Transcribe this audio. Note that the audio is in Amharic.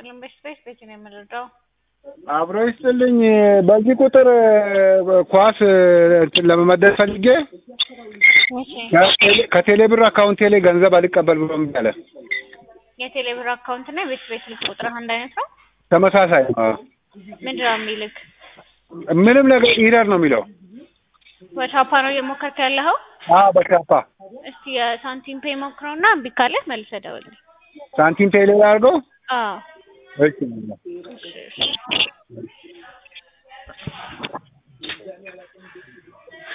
ይስጥልን። በስፔስ ቤት ነው የምንረዳው። አብሮ ይስጥልኝ። በዚህ ቁጥር ኳስ እንትን ለመመደብ ፈልጌ እሺ ከቴሌ- ከቴሌ ብር አካውንቴ ላይ ገንዘብ አልቀበል ብሎ እምቢ አለ። የቴሌ ብር አካውንት እና የቤት ቤት ስልክ ቁጥር አንድ አይነት ነው። ተመሳሳይ ነው። አዎ። ምንድን ነው የሚልክ? ምንም ነገር ኢረር ነው የሚለው። በቻፓ ነው እየሞከርክ ያለኸው? አዎ በቻፓ እስቲ የሳንቲም ፔይ ሞክረውና እምቢ ካለህ መልሰህ ደውልልኝ። ሳንቲም ፔይ ላይ አድርገው። አዎ እሺ እሺ እሺ